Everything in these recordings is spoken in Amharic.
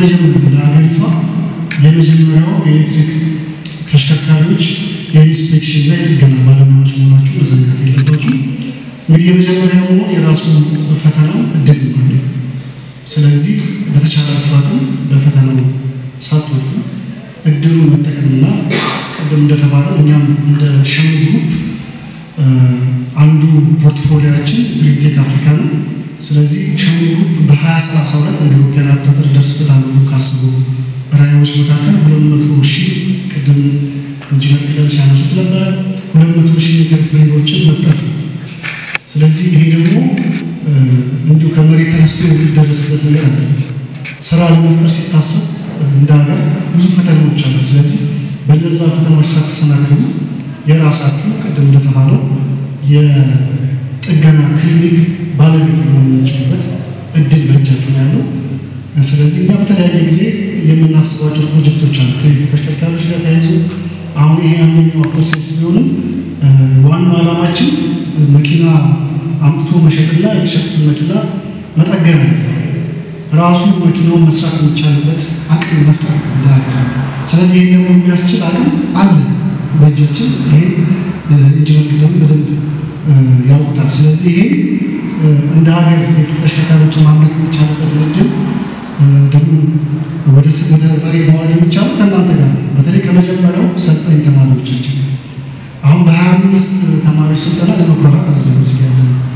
መጀመሪያ ለሀገሪቷ የመጀመሪያው የኤሌክትሪክ ተሽከርካሪዎች የኢንስፔክሽን ላይ ጥገና ባለሙያዎች መሆናችሁ መዘንጋት የለባችሁ። እንግዲህ የመጀመሪያው መሆን የራሱ ፈተናው እድል ነው። ስለዚህ በተቻላችሁ አቅም በፈተናው ሳትወጡ እድሉን መጠቀምና ቅድም እንደተባለው እኛም እንደ ሸሚ ግሩፕ አንዱ ፖርትፎሊያችን ግሪንቴክ አፍሪካ ነው። ስለዚህ ሸሚ ግሩፕ በ2032 እንደ ኢትዮጵያን አቆጣጠር ደርስበታል ብሎ ካሰቡ ራዕዮች መካከል ሁለት መቶ ሺህ ቅድም ኢንጂነር ቅደም ሲያነሱት ነበረ ሁለት መቶ ሺህ ኢንተርፕሬነሮችን መፍጠር ነው። ስለዚህ ይሄ ደግሞ እንዲሁ ከመሬት ተነስቶ የሚደረስበት ነገር አለ። ስራ ለመፍጠር ሲታሰብ እንደ ሀገር ብዙ ፈተናዎች አሉ። ስለዚህ በእነዛ ፈተናዎች ሳትሰናከሉ የራሳችሁ ቅድም እንደተባለው የጥገና ክሊኒክ ባለቤት መሆን የምንችሉበት እድል በእጃችሁ ነው ያለው። ስለዚህ እኛ በተለያየ ጊዜ የምናስባቸው ፕሮጀክቶች አሉ ከኤሌክትሪክ ተሽከርካሪዎች ጋር ተያይዞ አሁን ይሄ አንደኛው አፍተር ሴልስ ቢሆንም ዋናው ዓላማችን መኪና አምጥቶ መሸጥና የተሸጡትን መኪና መጠገን ነው። ራሱ መኪናውን መስራት የሚቻልበት አቅም መፍጠር ነው እንደ ሀገር። ስለዚህ ይህ ደግሞ የሚያስችል አቅም አለ በእጃችን። ይሄ ኢንጂነር ደግሞ በደንብ ያውቁታል። ስለዚህ ይሄ እንደ ሀገር የኤሌክትሪክ ተሽከርካሪዎችን ማምረት የሚቻልበት እድል ደግሞ ወደ ወደ መሬት ማዋል የሚቻለው ከእናንተ ጋር ነው። በተለይ ከመጀመሪያው ሰልጣኝ ተማሪዎቻችን አሁን በሀያ አምስት ተማሪዎች ስልጠና ለመኩራራት አይደለም እዚህ ያለ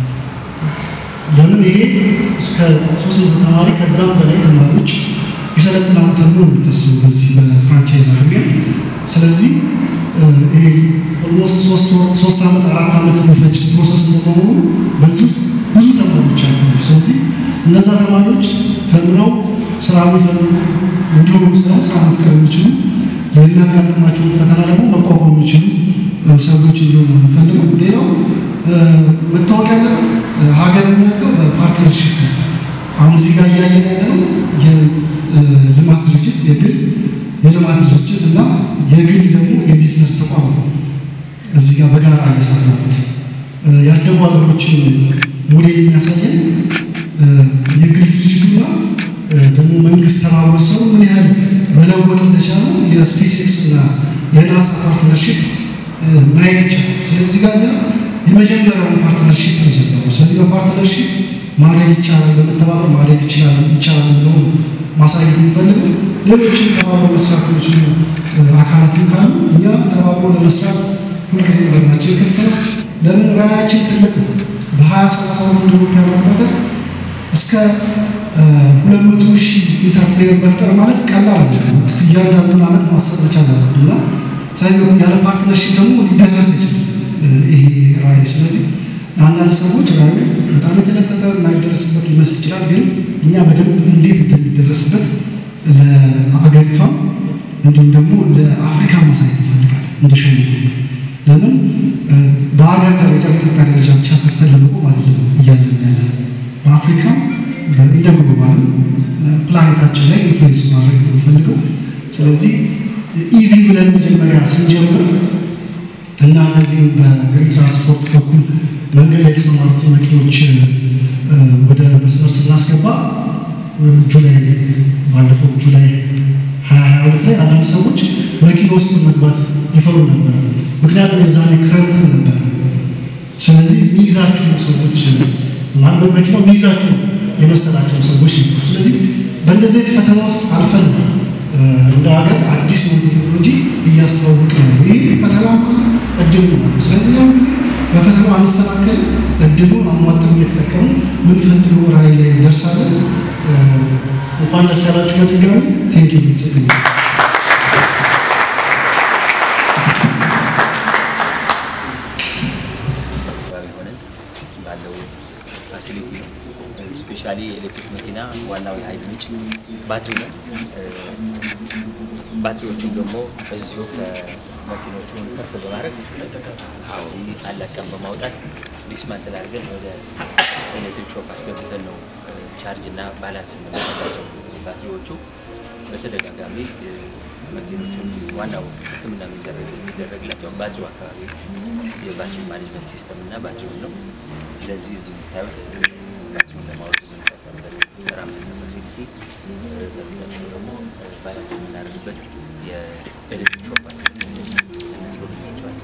ለምን ይሄ እስከ ሶስት መቶ ተማሪ ከዛም በላይ ተማሪዎች ይሰለጥናሉ ተብሎ ነው የሚታስበው በዚህ በፍራንቻይዝ አግሪሜንት። ስለዚህ ይሄ ኦልሞስት ሶስት ዓመት አራት ዓመት የሚፈጅ ፕሮሰስ በመሆኑ በዚህ ውስጥ ብዙ ተማሪዎች አልፈሉ። ስለዚህ እነዛ ተማሪዎች ተምረው ስራ የሚፈልጉ እንዲሁም ስራው ስራ መፍጠር የሚችሉ የሚያጋጥማቸውን ፈተና ደግሞ መቋቋም የሚችሉ ሰዎች እንዲሆኑ ነው የምፈልገው። ሌላው መታወቅ ያለበት ሀገር የሚያደርገው በፓርትነርሽፕ ነው። አሁን እዚህ ጋር እያየን ያለነው የልማት ድርጅት የግል የልማት ድርጅት እና የግል ደግሞ የቢዝነስ ተቋም ነው። እዚህ ጋር በጋራ እየሰራበት ያደጉ ሀገሮችን ሞዴል የሚያሳየን የግል ድርጅቱና ደግሞ መንግስት ተባብሮ ሰው ምን ያህል መለወጥ እንደቻሉ የስፔስ ኤክስ እና የናሳ ፓርትነርሽፕ ማየት ይቻላል። ስለዚህ ጋር የመጀመሪያውን ፓርትነርሽፕ ነው የጀመረው። ስለዚህ በፓርትነርሽፕ ማደግ ይቻላል፣ በመተባበር ማደግ ይችላል ይቻላል ብሎ ማሳየት የሚፈልገው ሌሎችም ተባብሮ መስራት የሚችሉ አካላትም ካሉ እኛ ተባብሮ ለመስራት ሁልጊዜ በርናችን ክፍት ነው። ለምን ራዕያችን ትልቅ ነው። በሀያ ሰላሳ ሁለት ኢትዮጵያ ማቃጠል እስከ ሁለት መቶ ሺህ ኢንተርፕሬነር መፍጠር ማለት ቀላል ነው። እስቲ እያንዳንዱን ዓመት ማሰብ መቻል አለብን እና ስለዚህ ያለ ፓርትነርሽፕ ደግሞ ሊደረስ አይችልም ይሄ ራዕይ። ስለዚህ አንዳንድ ሰዎች ራዕዩ በጣም የተለጠጠ የማይደረስበት ሊመስል ይችላል። ግን እኛ በደንብ እንዴት እንደሚደረስበት ለአገሪቷም እንዲሁም ደግሞ ለአፍሪካ ማሳየት ይፈልጋል እንደሸ ለምን በሀገር ደረጃ በኢትዮጵያ ደረጃ ብቻ ሰርተን ለመቆም አይደለም እያለን ያለ በአፍሪካ እንደ ግሎባል ፕላኔታችን ላይ ኢንፍሉዌንስ ማድረግ ነው የምፈልገው። ስለዚህ ኢቪ ብለን መጀመሪያ ስንጀምር እና እነዚህም በግሪን ትራንስፖርት በኩል መንገድ ላይ የተሰማሩት መኪኖች ወደ መስመር ስናስገባ ጁላይ ባለፈው ጁላይ ሀያ ሀያ ሁለት ላይ አንዳንድ ሰዎች መኪና ውስጥ መግባት ይፈሩ ነበር። ምክንያቱም የዛኔ ክረምት ነበር። ስለዚህ የሚይዛችሁ ሰዎች ማለት በመኪናው የሚይዛችሁ የመሰላቸው ሰዎች ነበሩ። ስለዚህ በእንደዚህ አይነት ፈተና ውስጥ አልፈን እንደ ሀገር አዲስ ቴክኖሎጂ እያስተዋወቅ ነው። ይህ ፈተና እድል ነው። ስለዚህ ያን ጊዜ በፈተናው አንስተካከል እድሉን አሟጠን እየተጠቀሙ ምንፈልገው ራዕይ ላይ እንደርሳለን። እንኳን ደስ ያላችሁ። በድጋሚ ቴንኪ ቤተሰብ ፋሲሊቲ ነው። ስፔሻሊ የኤሌክትሪክ መኪና ዋናው የኃይል ምንጭ ባትሪ ነው። ባትሪዎቹን ደግሞ እዚሁ ከመኪኖቹን ከፍ በማድረግ እዚህ አላቀም በማውጣት ዲስማንትል አድርገን ወደ ኤሌክትሪክ ሾፕ አስገብተን ነው ቻርጅ እና ባላንስ የምናደርጋቸው ባትሪዎቹ በተደጋጋሚ መኪኖቹን ዋናው ሕክምና የሚደረግላቸው ባትሪው አካባቢ የባትሪ ማኔጅመንት ሲስተም እና ባትሪውን ነው። ስለዚህ እዚህ የምታዩት ባትሪውን ለማውረድ የምንጠቀምበት ራም ፋሲሊቲ፣ ከዚህ ቀጥሎ ደግሞ ባላንስ የምናደርግበት የኤሌክትሪክ ሾፓችን እናስጎበኛቸዋለን።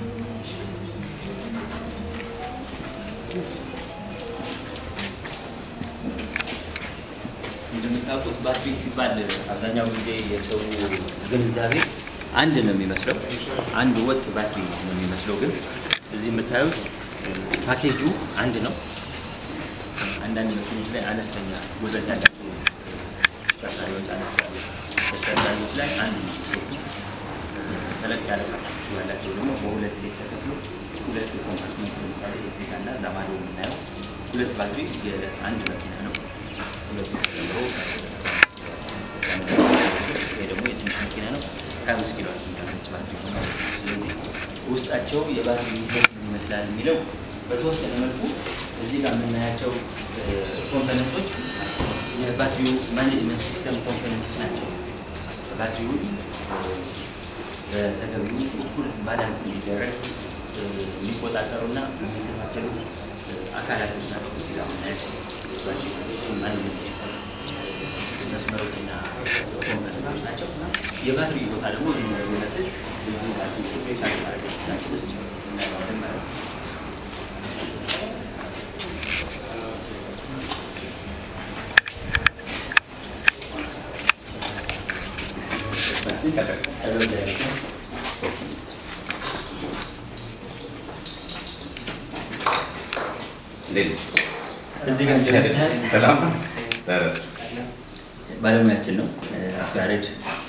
እንደምታውቁት ባትሪ ሲባል አብዛኛው ጊዜ የሰው ግንዛቤ አንድ ነው የሚመስለው፣ አንድ ወጥ ባትሪ ነው የሚመስለው። ግን እዚህ የምታዩት ፓኬጁ አንድ ነው። አንዳንድ መኪኖች ላይ አነስተኛ ጉልበት ያላቸው ተሽከርካሪዎች አነስ ያሉ ተሽከርካሪዎች ላይ አንድ ነው ሴቱ፣ ተለቅ ያለ ካፓሲቲ ያላቸው ደግሞ በሁለት ሴት ተከፍሎ ሁለት ኮምፓርትመንት ለምሳሌ እዚህ ጋር እና እዛ ማዶ የምናየው ሁለት ባትሪ የአንድ መኪና ነው። ሁለቱ ተጨምሮ ይሄ ደግሞ የትንሽ መኪና ነው። ሀያ አምስት ኪሎ የሚያመች ባትሪ ሆነ። ስለዚህ ውስጣቸው የባትሪ ይዘት ምን ይመስላል የሚለው በተወሰነ መልኩ እዚህ ጋር የምናያቸው ኮምፖነንቶች የባትሪው ማኔጅመንት ሲስተም ኮምፖነንትስ ናቸው። ባትሪውን በተገቢው እኩል ባላንስ እንዲደረግ የሚቆጣጠሩና የሚከታተሉ አካላቶች ናቸው። እዚህ ጋር የምናያቸው ባትሪ ማኔጅመንት ሲስተም መስመሮችና ኮምፖነንቶች ናቸው። የባትሪ ቦታ ደግሞ የሚመስል ብዙ ባትሪ ፔሻል ማድረግ ናቸው ውስጥ እናየዋለን ማለት ነው። እዚህ ጋር ሰላም ባለሙያችን ነው አቶ ያሬድ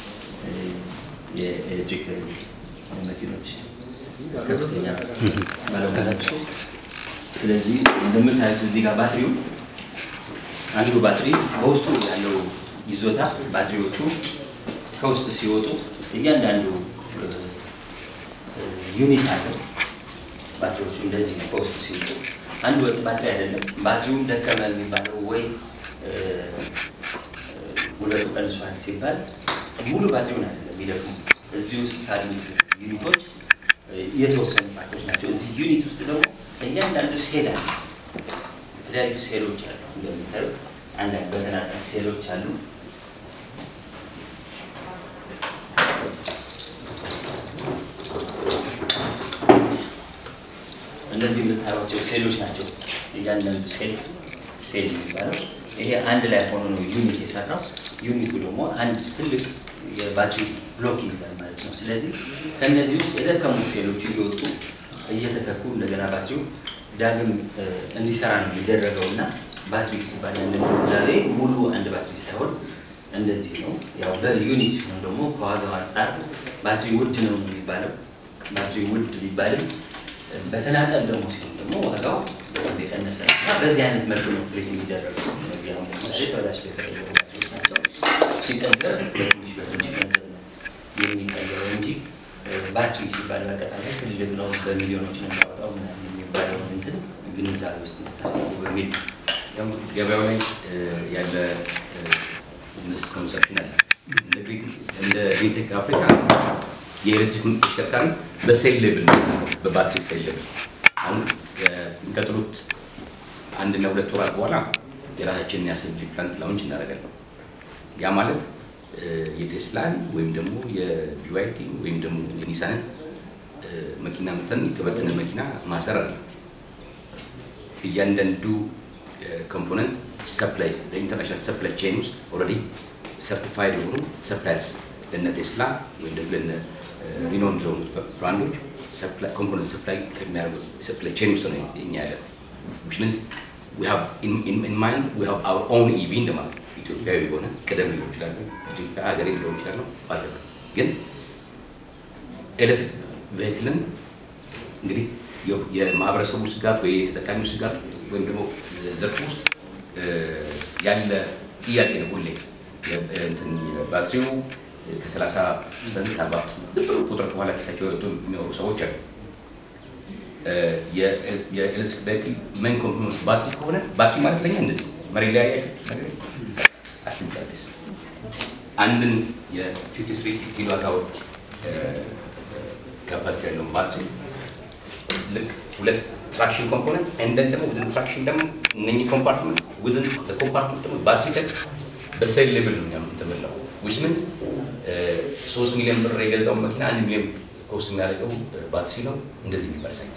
የኤሌክትሪክ መኪኖች ከፍተኛ ባለሙያ ናቸው። ስለዚህ እንደምታዩት እዚህ ጋር ባትሪው አንዱ ባትሪ በውስጡ ያለው ይዞታ ባትሪዎቹ ከውስጥ ሲወጡ እያንዳንዱ ዩኒት አለው። ባትሪዎቹ እንደዚህ ነው ከውስጥ ሲወጡ አንድ ወጥ ባትሪ አይደለም። ባትሪውም ደከመ የሚባለው ወይ ጉልበቱ ቀንሷል ሲባል ሙሉ ባትሪውን አይደለም የሚደክሙ እዚህ ውስጥ ካሉት ዩኒቶች የተወሰኑ ፓርቶች ናቸው። እዚህ ዩኒት ውስጥ ደግሞ እያንዳንዱ ሴል አለ። የተለያዩ ሴሎች አሉ። እንደምታዩት አንዳንድ በተናጠል ሴሎች አሉ። እነዚህ የምታዩቸው ሴሎች ናቸው። እያንዳንዱ ሴል ሴል የሚባለው ይሄ አንድ ላይ ሆኖ ነው ዩኒት የሰራው። ዩኒቱ ደግሞ አንድ ትልቅ የባትሪ ብሎክ ይይዛል ማለት ነው። ስለዚህ ከእነዚህ ውስጥ የደከሙት ሴሎች እየወጡ እየተተኩ እንደገና ባትሪው ዳግም እንዲሰራ ነው የሚደረገው እና ባትሪ ሲባል ያለን ግንዛቤ ሙሉ አንድ ባትሪ ሳይሆን እንደዚህ ነው። ያው በዩኒት ሲሆን ደግሞ ከዋጋው አንጻር ባትሪ ውድ ነው የሚባለው። ባትሪ ውድ ቢባልም በተናጠል ደግሞ ሲሆን ደግሞ ዋጋው በጣም የቀነሰ ነው እና በዚህ አይነት መልኩ ነው ትሬት የሚደረገው። እነዚህ አሁን ለምሳሌ ተበላሽተው የተቀየሩ ባትሪዎች ናቸው። ሲቀየር በትንሽ በትንሽ ገንዘብ ነው የሚቀየረው እንጂ ባትሪ ሲባል በአጠቃላይ ትልቅ ነው፣ በሚሊዮኖች ነው የሚያወጣው ምናምን የሚባለው እንትን ግንዛቤ ውስጥ ታስገቡ በሚል ያው ገበያው ላይ ያለ ሚስኮንሰፕሽን አለ። እንደ ግሪንቴክ አፍሪካ የኤሌክትሪክ ተሽከርካሪ በሴል ሌቭል ነው፣ በባትሪ ሴል ሌቭል። አሁን የሚቀጥሉት አንድና ሁለት ወራት በኋላ የራሳችንን የአሰብሊ ፕላንት ላውንች እናደርጋለን። ያ ማለት የቴስላን ወይም ደግሞ የቢዋይዲ ወይም ደግሞ የኒሳንን መኪና መተን የተበተነ መኪና ማሰር አለ። እያንዳንዱ ኮምፖነንት ሰፕላይ ኢንተርናሽናል ሰፕላይ ቼን ውስጥ ኦልሬዲ ሰርቲፋይድ የሆኑ ሰፕላይርስ ለነ ቴስላ ወይም ደግሞ ለነ ሪኖን ለሆኑ ብራንዶች ኮምፖነንት ሰፕላይ ከሚያደርጉ ሰፕላይ ቼን ውስጥ ነው እኛ ያለ which means we have in, in, in mind we have our own EV እንደማለት ነው። ኢትዮጵያዊ የሆነ ቀደም ሊሆን ይችላሉ፣ ኢትዮጵያ ሀገሬ ሊሆን ይችላሉ። ባትር ግን ኤሌክትሪክ ቬሂክልን እንግዲህ የማህበረሰቡ ስጋት ወይ የተጠቃሚው ስጋት ወይም ደግሞ ዘርፍ ውስጥ ያለ ጥያቄ ነው ሁሌ እንትን ባትሪው ከ30 ፐርሰንት ከ40 ፐርሰንት ቁጥር በኋላ ኪሳቸው የወጡ የሚኖሩ ሰዎች አሉ። የኤሌክትሪክ ቬሂክል ሜን ኮምፖነንት ባትሪ ከሆነ ባትሪ ማለት ለኛ እንደዚህ መሬት ላይ ያያችሁት ነገር አስቤያለሁ። አንድን የ53 ኪሎዋት አወር ካፓሲቲ ያለውን ባትሪ ልክ ሁለት ትራክሽን ኮምፖነንት እንደን ደግሞ ውድን ትራክሽን ደግሞ እነኚህ ኮምፓርትመንት ውድን ኮምፓርትመንት ደግሞ ባትሪ ሴት በሴል ሌቭል ነው እኛም የተበላው ዊች ሚንስ ሶስት ሚሊዮን ብር የገዛውን መኪና አንድ ሚሊዮን ኮስት የሚያደርገው ባትሪ ነው። እንደዚህ የሚባል ሳይት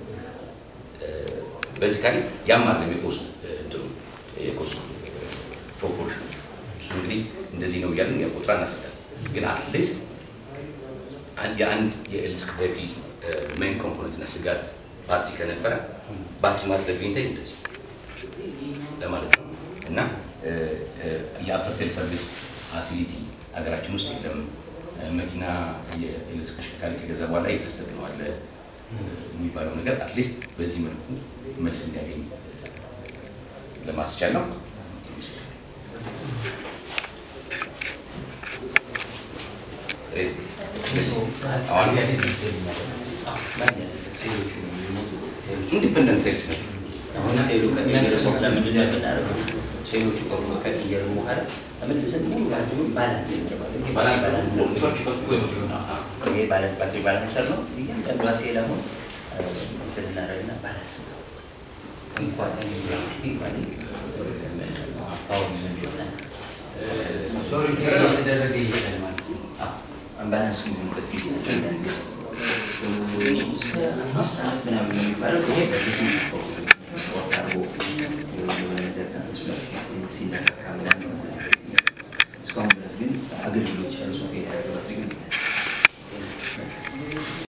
በዚህ ካሊ ያም አለ የኮስቱ እንትኑ የኮስቱ ፕሮፖርሽን እሱ እንግዲህ እንደዚህ ነው እያልን ያ ቁጥር እናስረዳለን። ግን አትሊስት የአንድ የኤሌክትሪክ ቬሂክል ሜን ኮምፖነንት እና ስጋት ባትሪ ከነበረ ባትሪ ማለት ለግሪንታይ እንደዚህ ለማለት ነው እና የአፍተር ሴል ሰርቪስ ፋሲሊቲ ሀገራችን ውስጥ የለም። መኪና የኤሌክትሪክ ተሽከርካሪ ከገዛ በኋላ ይተስተግነዋል የሚባለው ነገር አትሊስት በዚህ መልኩ መልስ እንዲያገኝ ለማስቻል ነው። ኢንዲፐንደንት ሴልስ ነው። አሁን ሴሉ ከቀየረ በኋላ ምንድን ነው የምናደርገው? ሴሎቹ ከሆኑ ከቀየሩ በኋላ ተመልሰን ሙሉ ባትሪውን ባላንስ ይደረጋል። ይሄ ባላንስ ነው። ይሄ ባለ- ባትሪ ባላንሰር ነው። እያንዳንዷ ሴል አሁን እንትን እናደርግና ባላንስ ነው። እንኳን ይባል ፓወር ምን ይሆናል? የተደረገ ይሄዳል ማለት ነው። አምባላንሱ የሚሆንበት ጊዜ እስከ አምስት ሰዓት ምናምን ነው የሚባለው። ይሄ በፊት ወርቅ አድርጎ የሆነ ነገር መስመር ሲነካካ ምናምን ነው። እስካሁን ድረስ ግን አገልግሎት